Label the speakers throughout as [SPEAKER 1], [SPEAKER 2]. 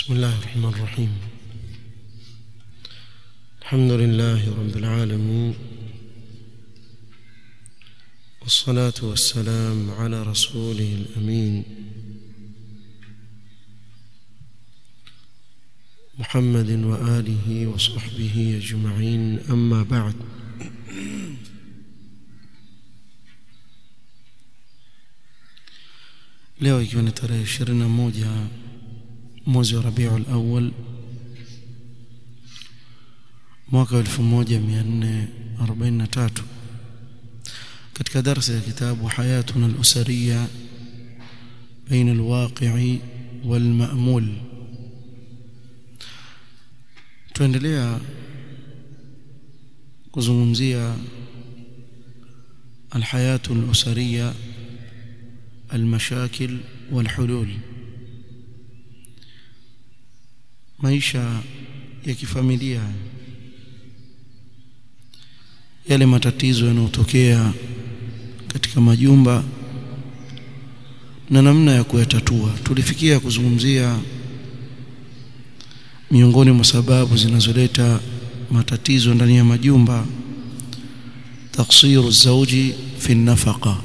[SPEAKER 1] بسم الله الرحمن الرحيم الحمد لله رب العالمين والصلاة والسلام على رسوله الأمين محمد وآله وصحبه أجمعين أما بعد leo ikiwa ni tarehe ishirini na moja mwezi wa rabiul awal mwaka wa elfu moja mia nne arobaini na tatu katika darsa ya kitabu hayatuna alusariya baina alwaqi'i walma'mul tuendelea kuzungumzia alhayatu alusariya المشاكل والحلول maisha ya kifamilia yale matatizo yanayotokea katika majumba na namna ya kuyatatua tulifikia kuzungumzia miongoni mwa sababu zinazoleta matatizo ndani ya majumba taksiru zauji fi nafaqa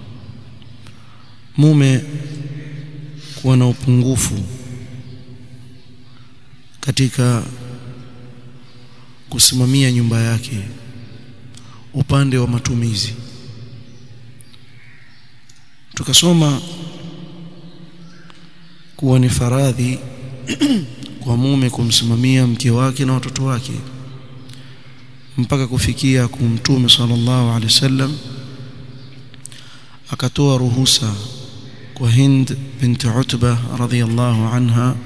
[SPEAKER 1] mume kuwa na upungufu katika kusimamia nyumba yake upande wa matumizi tukasoma kuwa ni faradhi kwa mume kumsimamia mke wake na watoto wake mpaka kufikia kumtume sallallahu alaihi wasallam akatoa ruhusa kwa Hind binti Utba radhiyallahu anha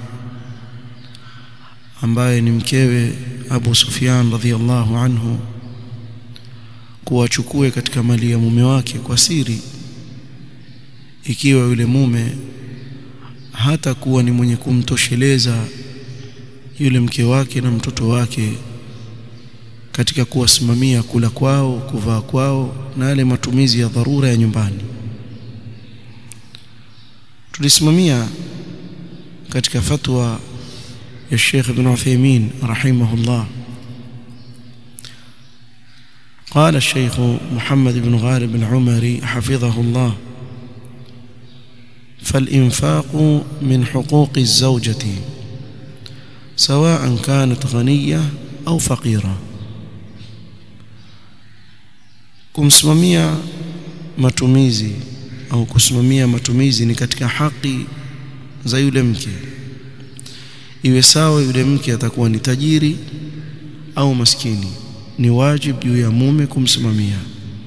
[SPEAKER 1] ambaye ni mkewe Abu Sufyan radhiyallahu anhu kuwachukue katika mali ya mume wake kwa siri ikiwa yule mume hata kuwa ni mwenye kumtosheleza yule mke wake na mtoto wake katika kuwasimamia kula kwao kuvaa kwao na yale matumizi ya dharura ya nyumbani tulisimamia katika fatwa ya Sheikh Ibn Uthaymeen rahimahullah قال الشيخ محمد بن غالب العمري حفظه الله فالإنفاق من حقوق الزوجة سواء كانت غنية أو فقيرة kumsimamia matumizi au kusimamia matumizi ni katika haki za yule mke iwe sawa yule mke atakuwa ni tajiri au maskini ni wajibu juu ya mume kumsimamia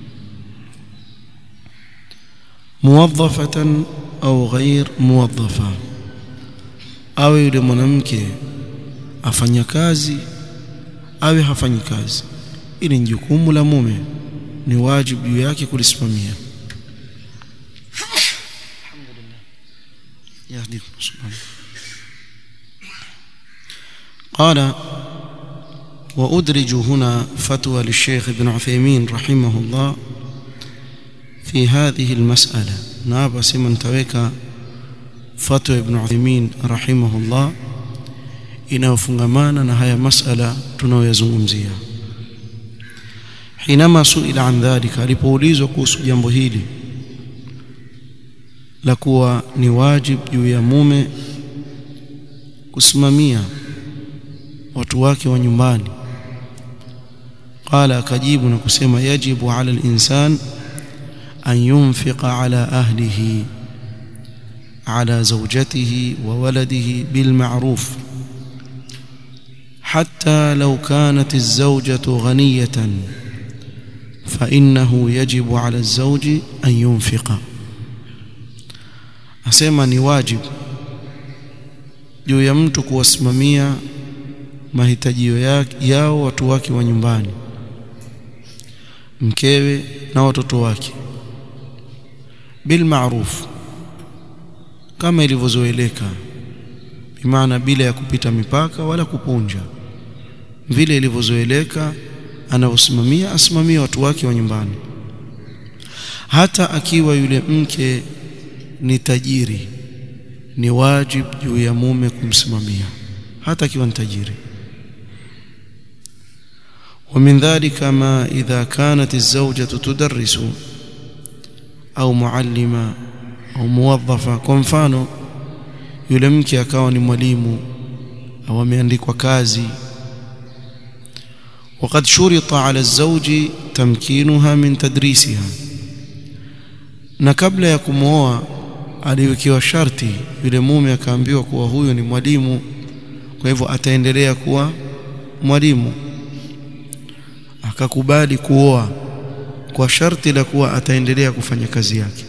[SPEAKER 1] muwaddafatan au ghair muwaddafa awe yule mwanamke afanya kazi awe hafanyi kazi ili ni jukumu la mume ni wajibu juu yake kulisimamia يهديكم سبحانه قال وأدرج هنا فتوى للشيخ ابن عثيمين رحمه الله في هذه المسألة نابا سمن تويك فتوى ابن عثيمين رحمه الله inayofungamana na haya masala tunayoyazungumzia hinama suila an dhalika alipoulizwa kuhusu jambo hili la kuwa ni wajibu juu ya mume kusimamia watu wake wa nyumbani qala akajibu na kusema yajibu ala al-insan an yunfiqa ala ahlihi ala zawjatihi wa waladihi bil ma'ruf حتى لو كانت الزوجة غنية فإنه يجب على الزوج أن ينفق asema ni wajibu juu ya mtu kuwasimamia mahitajio yao watu wake wa nyumbani mkewe na watoto wake bil ma'ruf kama ilivyozoeleka bimaana bila ya kupita mipaka wala kupunja vile ilivyozoeleka anavyosimamia asimamie watu wake wa nyumbani hata akiwa yule mke ni tajiri ni wajib juu ya mume kumsimamia hata akiwa ni tajiri ومن ذلك ما إذا كانت الزوجة تدرس أو معلمة أو موظفة kwa mfano yule mke akawa ni mwalimu au ameandikwa kazi وقد شرط على الزوج تمكينها من تدريسها na kabla ya kumwoa aliwekewa sharti yule mume akaambiwa kuwa huyo ni mwalimu kwa hivyo ataendelea kuwa mwalimu akakubali kuoa kwa sharti la kuwa ataendelea kufanya kazi yake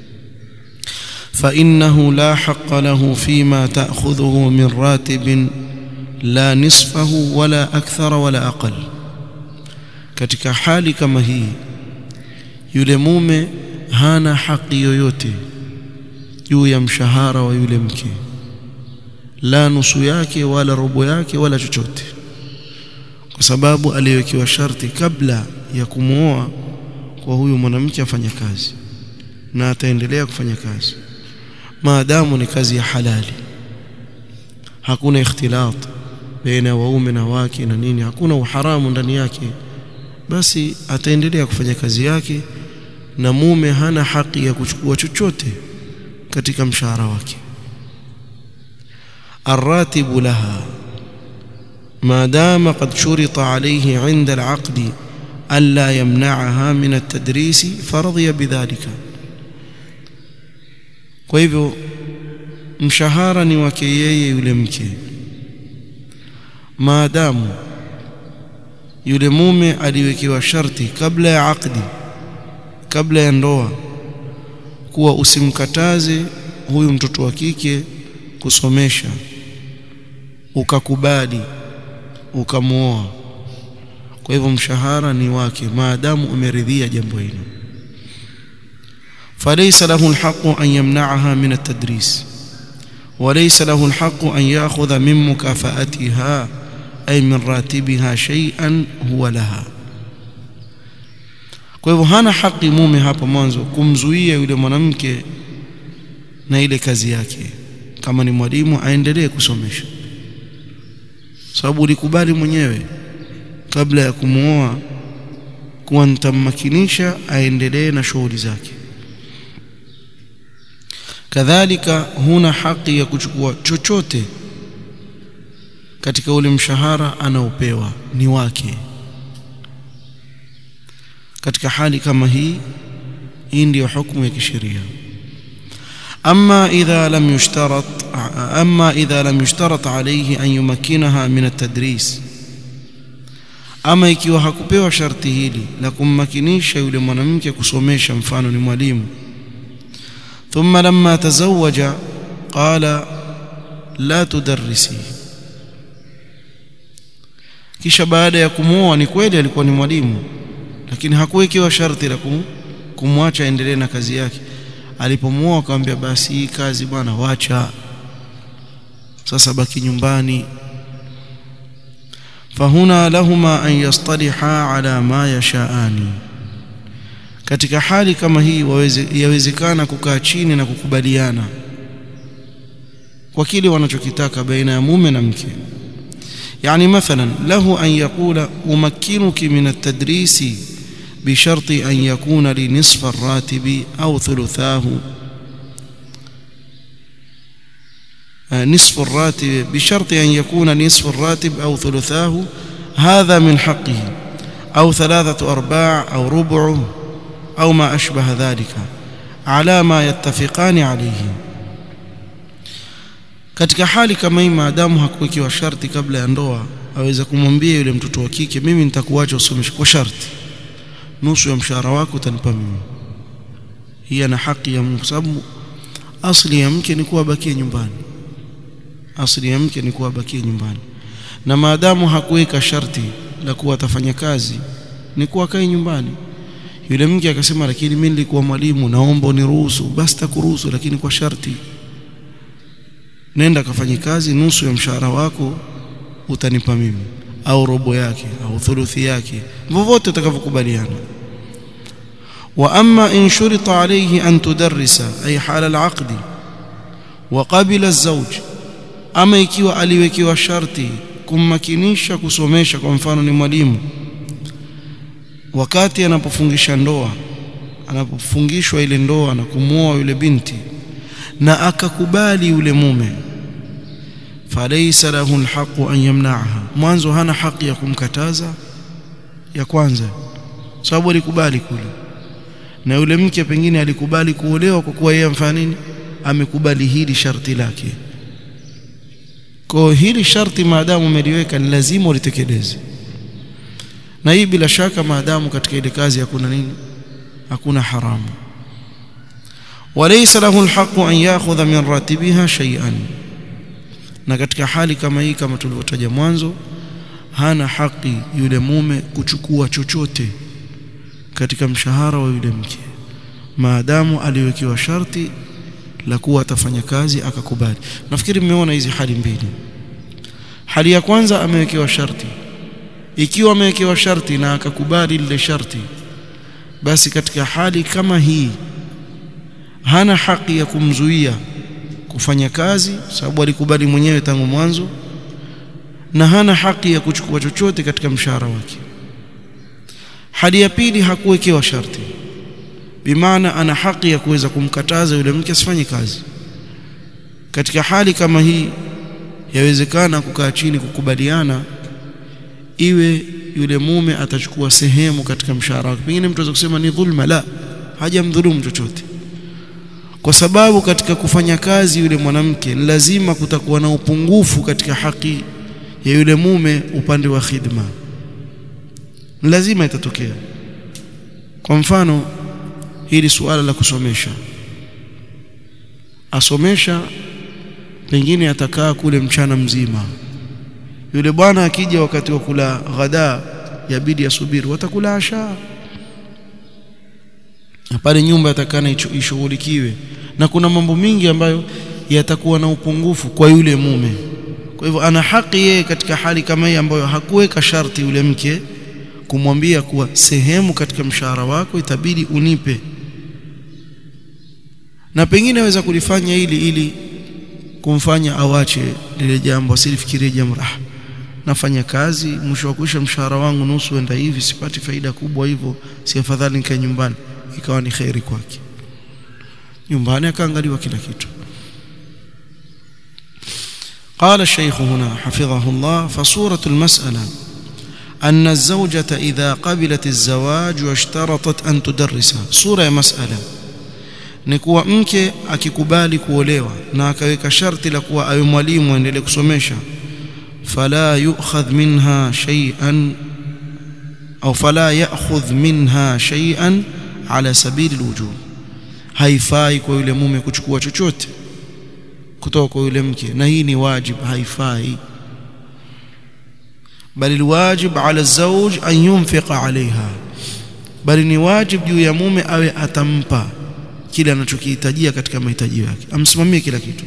[SPEAKER 1] فإنه لا حق له فيما تأخذه من راتب لا نصفه ولا أكثر ولا أقل katika hali kama hii yule mume hana haki yoyote juu ya mshahara wa yule mke la nusu yake wala robo yake wala chochote kwa sababu aliwekewa sharti kabla ya kumwoa kwa huyu mwanamke afanya kazi na ataendelea kufanya kazi maadamu ni kazi ya halali hakuna ikhtilat baina ya waume na wake na nini hakuna uharamu ndani yake basi ataendelea kufanya kazi yake na mume hana haki ya kuchukua chochote katika mshahara wake الراتب لها ما دام قد شرط عليه عند العقد ألا يمنعها من التدريس فرضي بذلك kwa hivyo mshahara ni wake yeye yule mke maadamu yule mume aliwekewa sharti kabla ya akdi kabla ya ndoa kuwa usimkataze huyu mtoto wa kike kusomesha ukakubali ukamwoa kwa hivyo mshahara ni wake maadamu umeridhia jambo hilo فليس له الحق أن يمنعها من التدريس وليس له الحق أن يأخذ من مكافأتها أي من راتبها شيئا هو لها kwa hivyo hana haki mume hapo mwanzo kumzuia yule mwanamke na ile kazi yake kama ni mwalimu aendelee kusomesha sababu ulikubali mwenyewe kabla ya kumuoa kuwa nitammakinisha aendelee na shughuli zake kadhalika huna haki ya kuchukua chochote katika ule mshahara anaopewa ni wake katika hali kama hii hii ndiyo hukumu ya kisheria أما إذا لم يشترط أما إذا لم يشترط عليه أن يمكنها من التدريس ama ikiwa hakupewa sharti hili la kummakinisha yule mwanamke kusomesha mfano ni mwalimu thumma lamma tazawaja qala la tudarrisi kisha baada ya kumwoa ni kweli alikuwa ni mwalimu lakini hakuwekewa sharti la kumwacha aendelee na kazi yake alipomwoa akamwambia basi hii kazi bwana wacha sasa baki nyumbani fahuna lahuma an yastaliha ala ma yashaani katika hali kama hii waweze, yawezekana kukaa chini na kukubaliana kwa kile wanachokitaka baina ya mume na mke يعني مثلا له أن يقول أمكنك من التدريس بشرط أن يكون لي نصف الراتب أو ثلثاه نصف الراتب بشرط أن يكون نصف الراتب أو ثلثاه هذا من حقه أو ثلاثة أرباع أو ربع أو ما أشبه ذلك على ما يتفقان عليه katika hali kama hii maadamu hakuwekiwa sharti kabla ya ndoa aweza kumwambia yule mtoto wa kike mimi nitakuacha usomeshe kwa sharti nusu ya mshahara wako utanipa mimi hii ana haki ya Mungu sababu asli ya mke ni kuwa bakie nyumbani asli ya mke ni kuwa bakie nyumbani na maadamu hakuweka sharti la kuwa atafanya kazi ni kuwa kae nyumbani yule mke akasema lakini mimi nilikuwa mwalimu naomba uniruhusu basi takuruhusu lakini kwa sharti nenda kafanye kazi nusu ya mshahara wako utanipa mimi au robo yake au thuluthi yake vyovyote utakavyokubaliana wa amma in shurita alayhi an tudarrisa ay hala al-aqd wa qabila az-zawj ama ikiwa aliwekewa sharti kummakinisha kusomesha kwa mfano ni mwalimu wakati anapofungisha ndoa anapofungishwa ile ndoa na kumwoa yule binti na akakubali yule mume falaysa lahu alhaqu an yamna'aha mwanzo hana haki ya kumkataza ya kwanza sababu alikubali kule na yule mke pengine alikubali kuolewa kwa kuwa yeye amfanya nini amekubali hili sharti lake kwa hili sharti maadamu umeliweka ni lazima ulitekeleze na hii bila shaka maadamu katika ile kazi hakuna nini hakuna haramu walaysa lahu alhaqu an ya'khudha min ratibiha shay'an na katika hali kama hii kama tulivyotaja mwanzo hana haki yule mume kuchukua chochote katika mshahara wa yule mke maadamu aliwekewa sharti la kuwa atafanya kazi akakubali nafikiri mmeona hizi hali mbili hali ya kwanza amewekewa sharti ikiwa amewekewa sharti na akakubali lile sharti basi katika hali kama hii hana haki ya kumzuia kufanya kazi sababu alikubali mwenyewe tangu mwanzo na hana haki ya kuchukua chochote katika mshahara wake hali ya pili hakuwekewa sharti bimaana ana haki ya kuweza kumkataza yule mke asifanye kazi katika hali kama hii yawezekana kukaa chini kukubaliana iwe yule mume atachukua sehemu katika mshahara wake pengine mtu anaweza kusema ni dhulma la hajamdhulumu chochote kwa sababu katika kufanya kazi yule mwanamke lazima kutakuwa na upungufu katika haki ya yule mume upande wa khidma lazima itatokea kwa mfano hili suala la kusomesha asomesha pengine atakaa kule mchana mzima yule bwana akija wakati wa kula ghada yabidi asubiri watakula asha pale nyumba yatakana ishughulikiwe na kuna mambo mingi ambayo yatakuwa na upungufu kwa yule mume kwa hivyo ana haki yeye katika hali kama hii ambayo hakuweka sharti yule mke kumwambia kuwa sehemu katika mshahara wako itabidi unipe na pengine aweza kulifanya hili ili kumfanya awache lile jambo asilifikirie jambo ah nafanya kazi mwisho wa kuisha mshahara wangu nusu enda hivi sipati faida kubwa hivyo si afadhali nikae nyumbani ikawa ni khairi kwake nyumbani akaangaliwa kila kitu قال الشيخ هنا حفظه الله فصورة المسألة أن الزوجة إذا قبلت الزواج واشترطت أن تدرسه صورة مسألة ni kuwa mke akikubali kuolewa na akaweka sharti la kuwa awe mwalimu aendelee kusomesha fala yu'khadh minha shay'an au fala ya'khudh minha shay'an ala sabili alwujub haifai kwa yule mume kuchukua chochote kutoka kwa yule mke na hii ni wajib haifai bali alwajib ala zawj an yunfiqa alaiha bali ni wajib juu ya mume awe atampa kile anachokihitajia katika mahitaji yake amsimamie kila kitu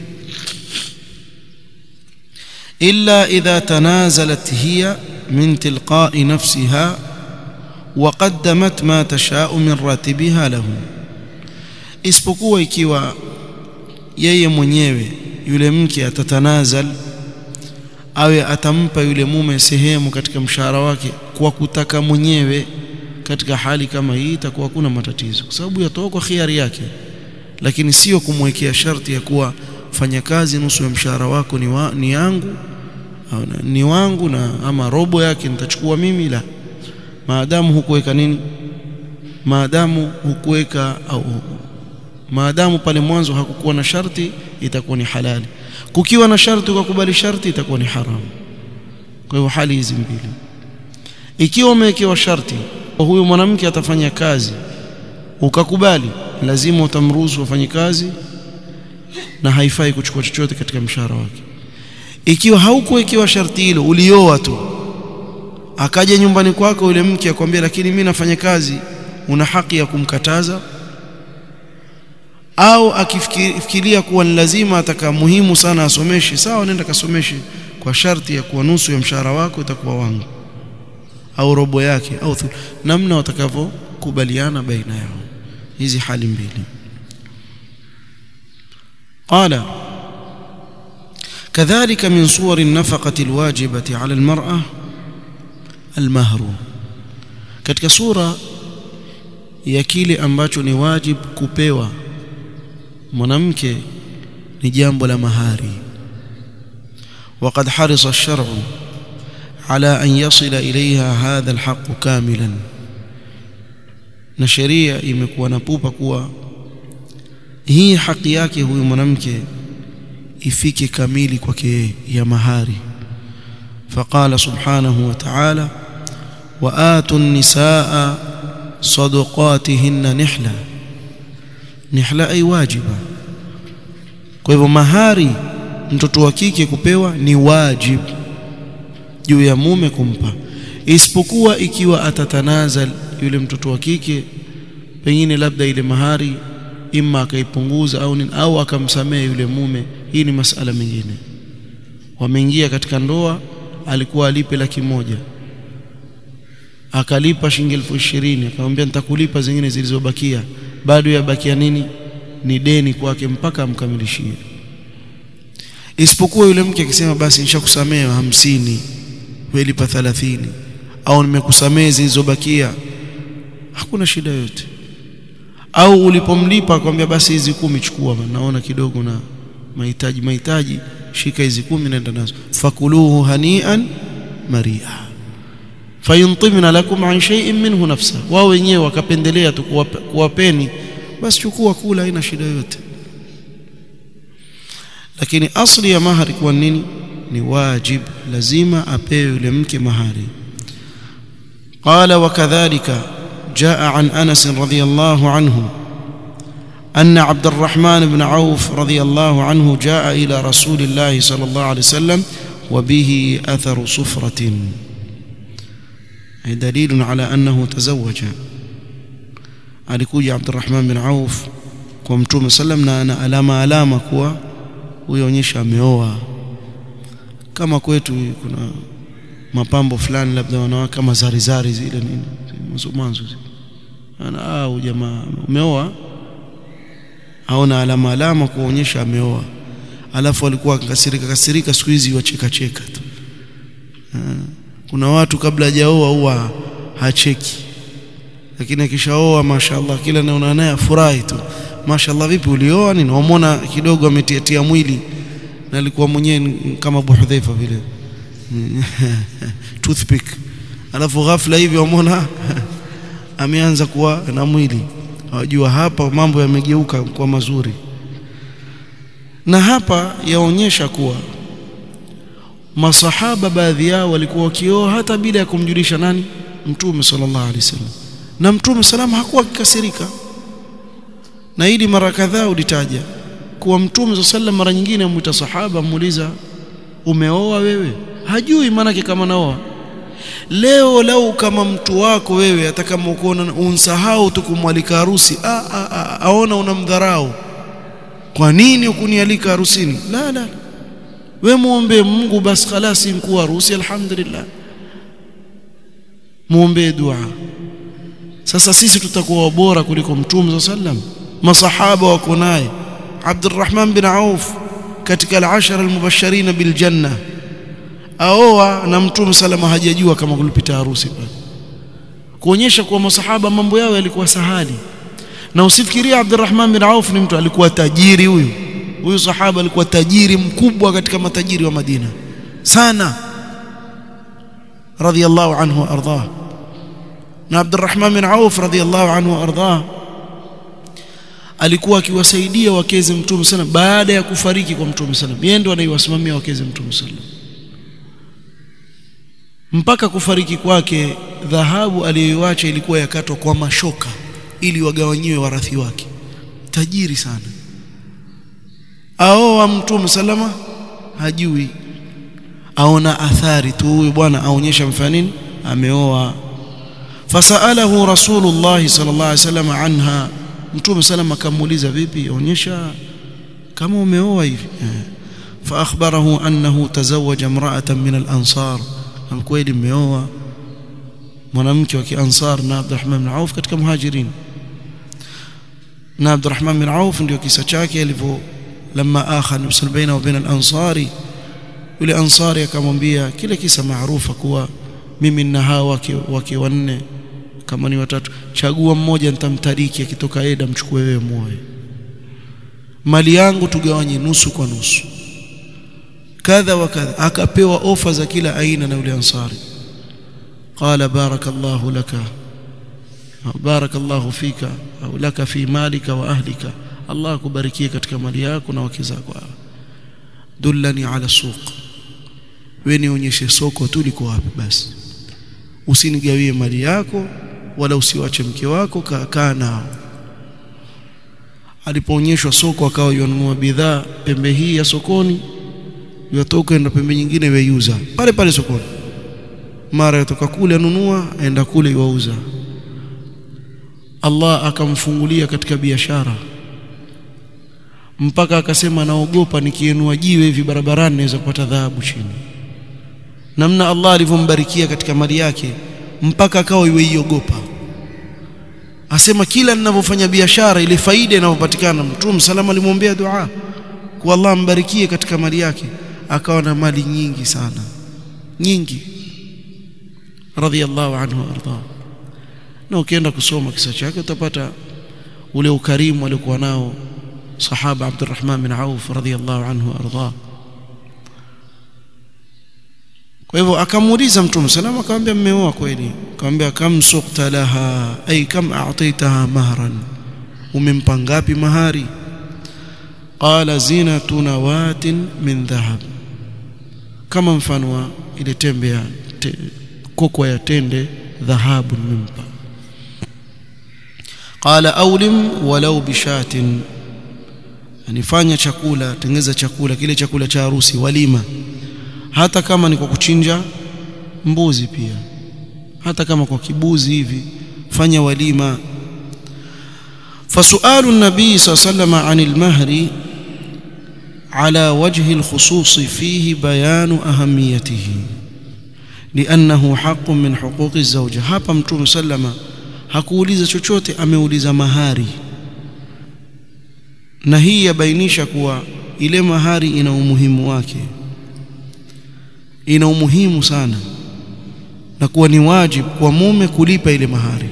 [SPEAKER 1] illa idha tanazalat hiya min tilqa'i nafsiha wa qaddamat ma tasha'u min ratibiha lahu isipokuwa ikiwa yeye mwenyewe yule mke atatanazal awe atampa yule mume sehemu katika mshahara wake kwa kutaka mwenyewe katika hali kama hii itakuwa kuna matatizo kwa sababu yatoka kwa khiari yake lakini sio kumwekea sharti ya kuwa fanya kazi nusu ya mshahara wako ni, wa, ni yangu au ni wangu na ama robo yake nitachukua mimi la maadamu hukuweka nini maadamu hukuweka au maadamu pale mwanzo hakukuwa na sharti itakuwa ni halali kukiwa na sharti ukakubali sharti itakuwa ni haramu kwa hivyo hali hizi mbili ikiwa umewekewa sharti huyu mwanamke atafanya kazi ukakubali lazima utamruhusu afanye kazi na haifai kuchukua chochote katika mshahara wake ikiwa haukuwekewa sharti hilo ulioa tu akaja nyumbani kwako yule mke akwambia lakini mimi nafanya kazi una haki ya kumkataza au akifikiria kuwa ni lazima ataka muhimu sana asomeshe sawa nenda kasomeshe kwa sharti ya kuwa nusu ya mshahara wako itakuwa wangu au robo yake au thu, namna watakavyokubaliana baina yao hizi hali mbili qala كذلك من صور النفقة الواجبة على المرأة المهر katika sura ya kile ambacho ni wajib kupewa mwanamke ni jambo la mahari وقد حرص الشرع على أن يصل إليها هذا الحق كاملا na sheria imekuwa na pupa kuwa hii haki yake huyu mwanamke ifike kamili kwake ya mahari faqala subhanahu wa ta'ala wa atu nisaa sadaqatihinna nihla nihla ay wajiba kwa hivyo mahari mtoto wa kike kupewa ni wajibu juu ya mume kumpa isipokuwa ikiwa atatanazal yule mtoto wa kike pengine labda ile mahari imma akaipunguza au nini au akamsamehe yule mume hii ni masala mengine wameingia katika ndoa alikuwa alipe laki moja akalipa shilingi elfu ishirini akamwambia nitakulipa zingine zilizobakia bado yabakia nini ni deni kwake mpaka amkamilishie isipokuwa yule mke akisema basi nishakusamehe hamsini welipa thalathini au nimekusamehe zilizobakia hakuna shida yote au ulipomlipa akwambia basi hizi kumi chukua naona kidogo na mahitaji mahitaji shika hizi kumi naenda nazo fakuluhu hanian maria fayuntimna lakum an shay'in minhu nafsa wao wenyewe wakapendelea tu kuwapeni basi chukua kula haina shida yote lakini asli ya mahari kuwa nini ni wajib lazima apewe yule mke mahari qala wakadhalika جاء عن انس رضي الله عنه ان عبد الرحمن بن عوف رضي الله عنه جاء الى رسول الله صلى الله عليه وسلم وبه اثر صفره دليل على انه تزوج alikuja Abdurrahman bin Auf kwa Mtume sallam na ana alama alama kuwa huyoonyesha ameoa kama kwetu kuna mapambo fulani labda wanawake kama zarizari zile nini mwanzo mwanzo ana au jamaa umeoa aona alama alama kuonyesha ameoa alafu alikuwa akasirika kasirika siku hizi wacheka cheka tu kuna watu kabla hajaoa huwa hacheki lakini akishaoa mashaallah kila naona naye afurahi tu mashaallah vipi ulioa nini wamwona kidogo ametiatia mwili na alikuwa mwenyewe kama Abu Hudhaifa vile toothpick alafu ghafla hivi wamwona ameanza kuwa na mwili wajua hapa mambo yamegeuka kwa mazuri na hapa yaonyesha kuwa masahaba baadhi yao walikuwa wakioa hata bila ya kumjulisha nani mtume sallallahu alaihi wasallam na mtume salama hakuwa akikasirika na hili mara kadhaa ulitaja kuwa mtume sallam mara nyingine amuita sahaba amuuliza umeoa wewe hajui maanake kama naoa leo lau kama mtu wako wewe hata kama ukoona unsahau tu kumwalika harusi a, a, a, aona unamdharau kwa nini ukunialika harusini la la we muombe Mungu basi khalasi mkuu harusi alhamdulillah muombe dua sasa sisi tutakuwa bora kuliko mtume sallam masahaba wako naye Abdurrahman bin Auf katika al-ashara al-mubashirin bil janna aoa na mtume salama hajajua kama kulipita harusi pale kuonyesha kuwa masahaba mambo yao yalikuwa sahali na usifikiria Abdurrahman bin Auf ni mtu alikuwa tajiri huyu huyu sahaba alikuwa tajiri mkubwa katika matajiri wa Madina sana radiyallahu anhu ardhah na Abdurrahman bin Auf radiyallahu anhu ardhah alikuwa akiwasaidia wakeze mtume sana baada ya kufariki kwa mtume sana yeye ndo anaiwasimamia wakeze mtume sana mpaka kufariki kwake dhahabu aliyoiacha ilikuwa yakatwa kwa mashoka ili wagawanyiwe warathi wake tajiri sana aoa mtume salama hajui aona athari tu huyu bwana aonyesha mfano nini ameoa fasalahu rasulullah sallallahu alaihi wasallam anha mtume salama akamuuliza vipi aonyesha kama umeoa hivi fa akhbarahu annahu tazawaja imra'atan min al-ansar kweli mmeoa mwanamke wa kiansar na Abdurrahman bin Auf katika muhajirin na Abdurrahman bin Auf ndio kisa chake alivyo lama akha nusul baina wa baina al-ansari yule ansari akamwambia kile kisa maarufa kuwa mimi nina hawa wake, wake wanne kama ni watatu chagua mmoja nitamtariki akitoka eda mchukue wewe muoe mali yangu tugawanye nusu kwa nusu kadha wa kadha akapewa ofa za kila aina na yule ansari qala barakallahu laka barakallahu fika au laka fi malika wa ahlika Allah akubarikie katika mali yako na wake zako dullani ala suq wewe nionyeshe soko tu liko wapi basi usinigawie mali yako wala usiwache mke wako kaa nao alipoonyeshwa soko akawa yanunua bidhaa pembe hii ya sokoni yatoka enda pembe nyingine weyuza pale pale sokoni mara yatoka kule anunua aenda kule yuauza Allah akamfungulia katika biashara mpaka akasema naogopa nikienua jiwe hivi barabarani naweza kupata dhahabu chini namna Allah alivyombarikia katika mali yake mpaka akawa iweiogopa asema kila ninavyofanya biashara ile faida inayopatikana mtume salama alimwombea dua kwa Allah ambarikie katika mali yake akawa na mali nyingi sana nyingi radhiallahu anhu arda na ukienda kusoma kisa chake utapata ule ukarimu aliokuwa nao sahaba Abdurrahman bin Auf radhiallahu anhu arda kwa hivyo akamuuliza mtume salama akamwambia mmeoa kweli akamwambia kam suqta laha ay kam a'taytaha mahran umempa ngapi mahari qala zinatu nawatin min dhahab kama mfano wa ile tembe ya te, kokwa ya tende dhahabu nimempa qala awlim walau bishatin anifanya chakula tengeza chakula kile chakula cha harusi walima hata kama ni kwa kuchinja mbuzi pia hata kama kwa kibuzi hivi fanya walima فسؤال النبي صلى الله عليه وسلم عن المهر على وجه الخصوص فيه بيان أهميته لأنه حق من حقوق الزوجة hapa mtume sallama hakuuliza chochote ameuliza mahari na hii yabainisha kuwa ile mahari ina umuhimu wake ina umuhimu sana na kuwa ni wajibu kwa mume kulipa ile mahari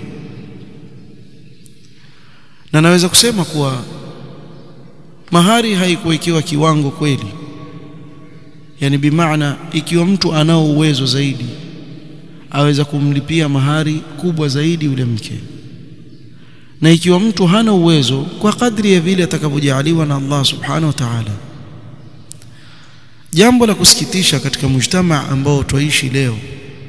[SPEAKER 1] na naweza kusema kuwa mahari haikuwekewa kiwango kweli yani bimaana ikiwa mtu anao uwezo zaidi aweza kumlipia mahari kubwa zaidi yule mke na ikiwa mtu hana uwezo kwa kadri ya vile atakavyojaliwa na Allah subhanahu wa ta'ala jambo la kusikitisha katika mujtamaa ambao twaishi leo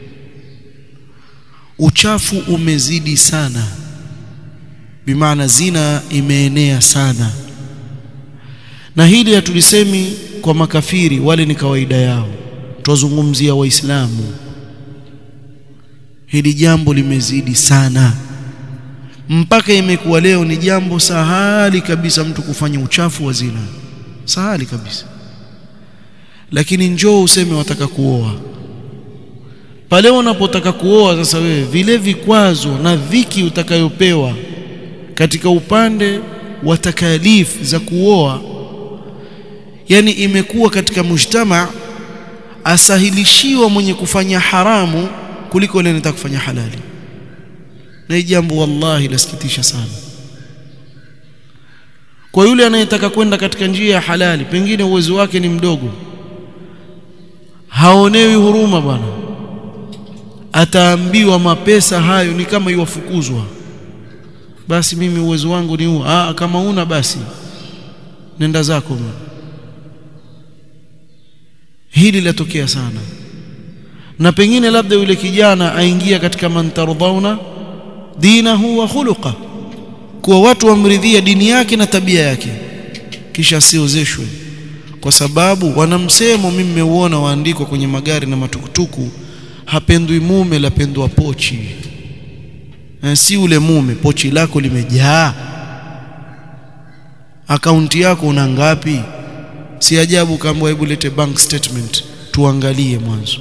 [SPEAKER 1] uchafu umezidi sana bimaana zina imeenea sana na hili hatulisemi kwa makafiri wale ni kawaida yao twazungumzia waislamu hili jambo limezidi sana mpaka imekuwa leo ni jambo sahali kabisa mtu kufanya uchafu wa zina sahali kabisa lakini njoo useme wataka kuoa pale unapotaka kuoa sasa wewe vile vikwazo na dhiki utakayopewa katika upande wa takalif za kuoa yani imekuwa katika mujtama asahilishiwa mwenye kufanya haramu kuliko yule anataka kufanya halali na hii jambo wallahi lasikitisha sana kwa yule anayetaka kwenda katika njia ya halali pengine uwezo wake ni mdogo haonewi huruma bwana ataambiwa mapesa hayo ni kama iwafukuzwa basi mimi uwezo wangu ni huu ah kama una basi nenda zako bwana hili latokea sana na pengine labda yule kijana aingia katika mantardhauna dinahu wa khuluqa kuwa watu wamridhia dini yake na tabia yake kisha asiozeshwe kwa sababu wanamsemo mimi nimeuona waandikwa kwenye magari na matukutuku hapendwi mume lapendwa pochi na si ule mume pochi lako limejaa akaunti yako una ngapi si ajabu kaambwa hebu lete bank statement tuangalie mwanzo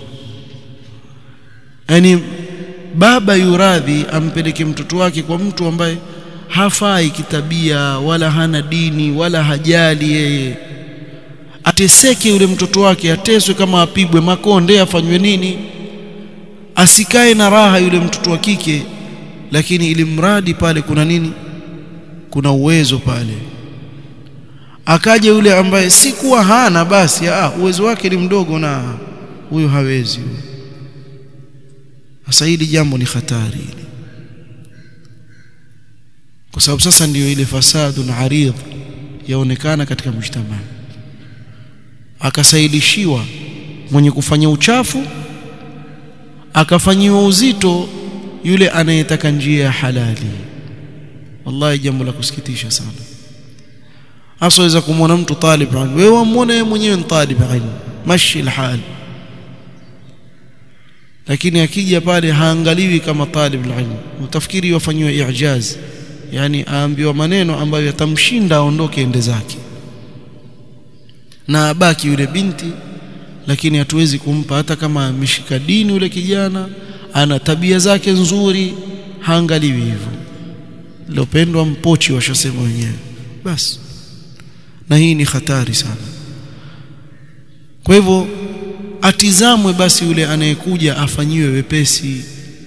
[SPEAKER 1] yani baba yuradhi ampeleke mtoto wake kwa mtu ambaye hafai kitabia wala hana dini wala hajali yeye ateseke yule mtoto wake ateswe kama apigwe makonde afanywe nini asikae na raha yule mtoto wa kike lakini ili mradi pale kuna nini kuna uwezo pale akaja yule ambaye si kuwa hana basi ah, uwezo wake ni mdogo na huyo hawezi sasa hili jambo ni hatari kwa sababu sasa ndiyo ile fasadu na aridh yaonekana katika mjtamaa akasailishiwa mwenye kufanya uchafu akafanyiwa uzito yule anayetaka njia ya halali wallahi jambo la kusikitisha sana hasa waweza kumwona mtu talib ilm wewe wamuona yeye mwenyewe ni talib ilm mashi alhal lakini akija pale haangaliwi kama talib ilm utafikiri wafanywa i'jaz yani aambiwa maneno ambayo yatamshinda aondoke ende zake na abaki yule binti lakini hatuwezi kumpa hata kama ameshika dini yule kijana ana tabia zake nzuri haangaliwi hivyo lopendwa mpochi washasema wenyewe basi na hii ni hatari sana kwa hivyo atizamwe basi yule anayekuja afanyiwe wepesi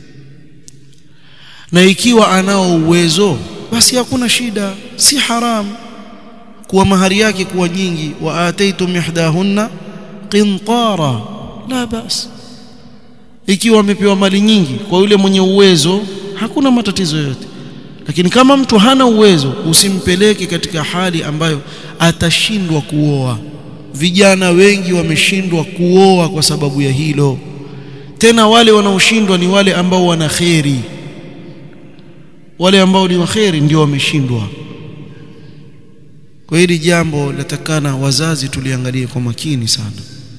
[SPEAKER 1] na ikiwa anao uwezo basi hakuna shida si haram kuwa mahari yake kuwa nyingi wa ataitum ihdahunna qintara la bas ikiwa amepewa mali nyingi kwa yule mwenye uwezo hakuna matatizo yote lakini kama mtu hana uwezo usimpeleke katika hali ambayo atashindwa kuoa vijana wengi wameshindwa kuoa kwa sababu ya hilo tena wale wanaoshindwa ni wale ambao wana kheri wale ambao ni waheri ndio wameshindwa kwa hili jambo latakana wazazi tuliangalie kwa makini sana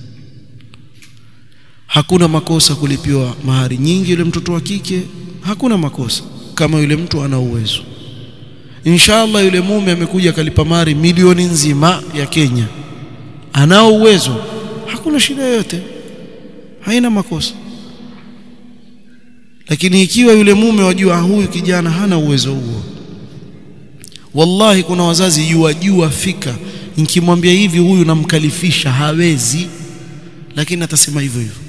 [SPEAKER 1] hakuna makosa kulipiwa mahari nyingi yule mtoto wa kike hakuna makosa kama yule mtu ana uwezo inshallah yule mume amekuja akalipa mahari milioni nzima ya Kenya anao uwezo hakuna shida yoyote haina makosa lakini ikiwa yule mume wajua huyu kijana hana uwezo huo wallahi kuna wazazi jua jua fika nikimwambia hivi huyu namkalifisha hawezi lakini atasema hivyo hivyo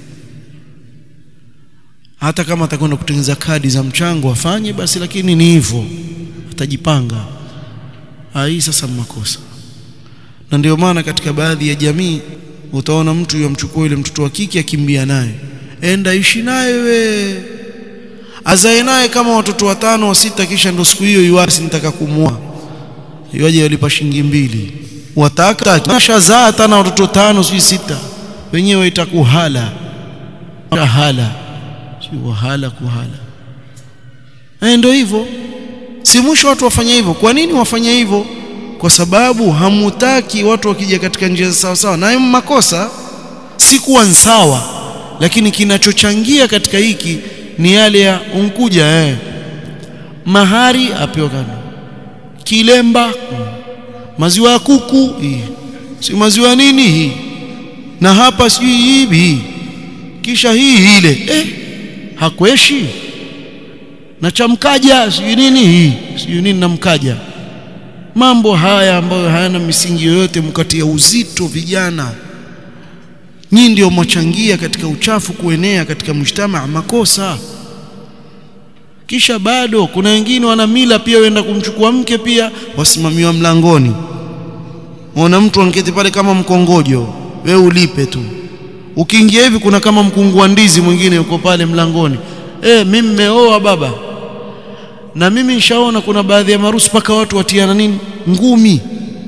[SPEAKER 1] hata kama atakwenda kutengeneza kadi za mchango afanye basi lakini ni hivyo atajipanga hii sasa makosa na ndio maana katika baadhi ya jamii utaona mtu yamchukua yule mtoto wa kike akimbia naye enda ishi naye we azae naye kama watoto watano wa sita kisha ndo siku hiyo yuasi nitaka kumua yoje walipa shilingi mbili wataka kashazaa hata na watoto tano si sita wenyewe itakuhala hala si wahala kuhala eh ndio hivyo si mwisho watu wafanye hivyo kwa nini wafanye hivyo kwa sababu hamutaki watu wakija katika njia sawa sawa nayo makosa si kuwa sawa lakini kinachochangia katika hiki ni yale ya unkuja eh mahari apewa kando kilemba mm. maziwa ya kuku hii si maziwa nini hii na hapa sijui hivi kisha hii ile eh hakweshi na chamkaja sijui nini hii sijui nini namkaja mambo haya ambayo hayana misingi yoyote mkatia uzito vijana nyinyi ndio mwachangia katika uchafu kuenea katika mshtama makosa kisha bado kuna wengine wana mila pia waenda kumchukua mke pia wasimamiwa mlangoni unaona mtu anketi pale kama mkongojo we ulipe tu ukiingia hivi kuna kama mkungu wa ndizi mwingine yuko pale mlangoni eh mimi nimeoa baba na mimi nishaona kuna baadhi ya marusi paka watu watiana nini ngumi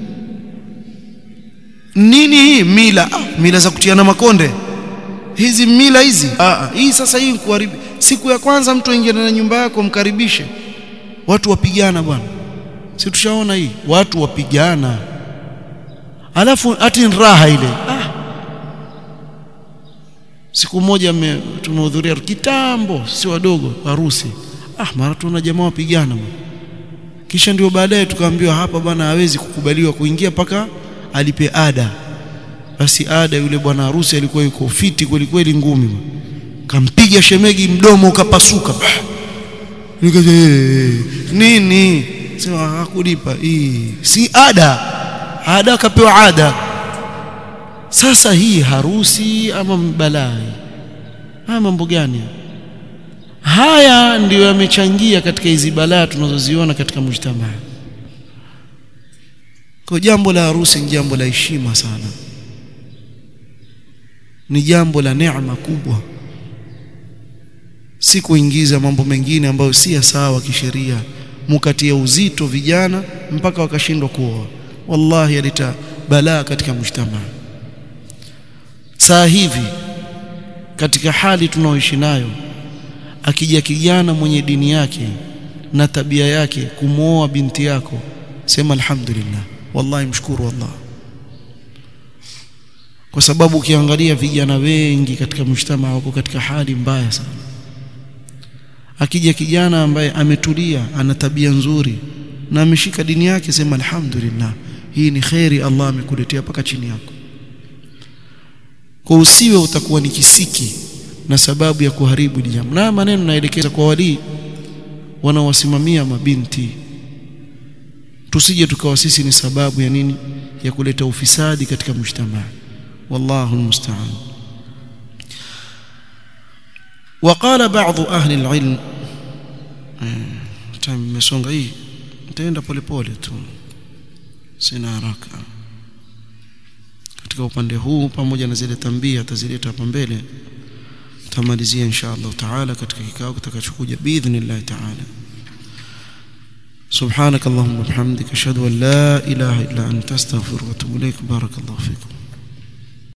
[SPEAKER 1] nini hii mila ah, mila za kutiana makonde hizi mila hizi ah, hii sasa hii kuharibu siku ya kwanza mtu aingia na nyumba yako mkaribishe watu wapigana bwana si tushaona hii watu wapigana alafu ati raha ile ah. siku moja tumehudhuria kitambo si wadogo harusi ah mara tuona jamaa wapigana bwana kisha ndio baadaye tukaambiwa hapa bwana hawezi kukubaliwa kuingia paka alipe ada basi ada yule bwana harusi alikuwa yuko fiti kweli kweli ngumi kampiga shemegi mdomo ukapasuka nini sema hakulipa hii si ada ada akapewa ada sasa hii harusi ama balaa haya mambo gani haya ndiyo yamechangia katika hizi balaa tunazoziona katika mujtamaa kwa jambo la harusi ni jambo la heshima sana ni jambo la neema kubwa si kuingiza mambo mengine ambayo si ya sawa kisheria mukatia uzito vijana mpaka wakashindwa kuoa wallahi alita balaa katika mujtamaa saa hivi katika hali tunaoishi nayo akija kijana mwenye dini yake na tabia yake kumwoa binti yako sema alhamdulillah wallahi mshukuru Allah kwa sababu ukiangalia vijana wengi katika mshtama wako katika hali mbaya sana akija kijana ambaye ametulia ana tabia nzuri na ameshika dini yake sema alhamdulillah hii ni khairi Allah amekuletea paka chini yako kwa usiwe utakuwa ni kisiki na sababu ya kuharibu jambo na maneno naelekeza kwa walii wanaowasimamia mabinti tusije tukawa sisi ni sababu ya nini ya kuleta ufisadi katika mujtamaa wallahu almusta'an وقال بعض أهل العلم tumesonga hii nitaenda polepole tu sina haraka katika upande huu pamoja na zile tambia atazileta hapa mbele tamalizia insha Allah taala katika kikao kitakachokuja biidhnillah taala سبحانك اللهم وبحمدك اشهد ان لا اله الا انت استغفرك واتوب اليك بارك الله فيكم